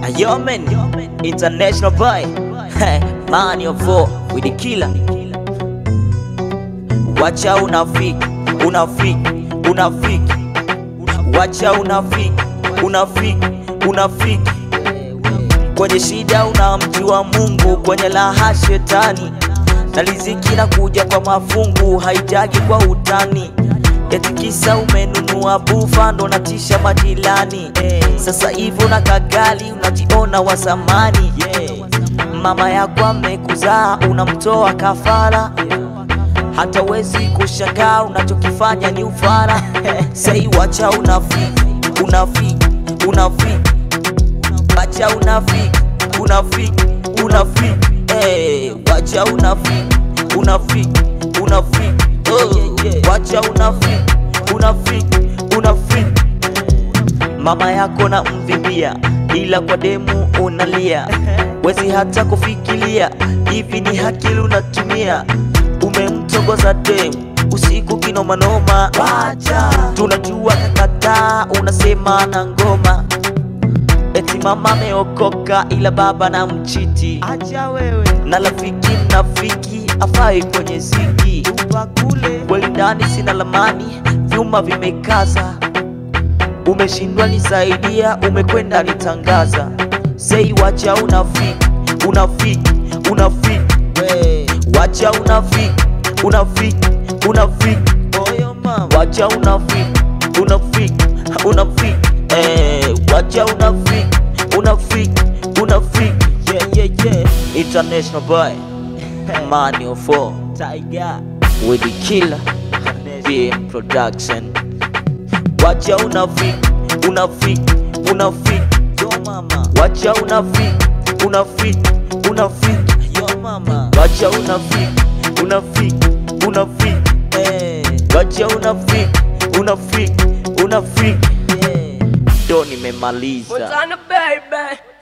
Yo man, international boy, man your four with the killer. Wacha unafiki, unafiki, unafiki. Wacha unafiki, unafiki, unafiki. Kwenye shida unamjua Mungu, kwenye laha shetani, na riziki na kuja kwa mafungu, haijagi kwa utani. Eti kisa umenunua bufa ndo natisha majirani. Sasa hivi una kagali unajiona wa zamani. Mama yako amekuzaa unamtoa kafara, hata wezi kushangaa unachokifanya ni ufara. Sei wacha unafiki, unafiki, unafiki, wacha unafiki, unafiki, unafiki, eh, wacha unafiki, unafiki, unafiki, oh, wacha unafiki, unafiki, unafiki. Mama yako na mvimbia, ila kwa demu unalia, wezi hata kufikiria hivi ni hakili unatumia. Umemtongoza demu usiku kinomanoma, wacha tunajua kakataa, unasema na ngoma eti mama ameokoka ila baba na mchiti. Acha wewe na rafiki mnafiki afai kwenye ziki kule kweli ndani sina lamani, vyuma vimekaza umeshindwa nisaidia, umekwenda nitangaza. Sei wacha unafiki, unafiki, unafiki, wacha unafiki, unafiki, unafiki, wacha unafiki, unafiki, unafiki, eh, wacha unafiki, unafiki, unafiki, yeah, yeah, yeah. International boy, man your four, Tiger, with the killer, BM production. Wacha unafiki, unafiki, unafiki, yo mama. Wacha unafiki, unafiki, unafiki, yo mama. Wacha unafiki, unafiki, unafiki, eh. Wacha unafiki, unafiki, unafiki, yeah. Ndo nimemaliza. What's on the baby?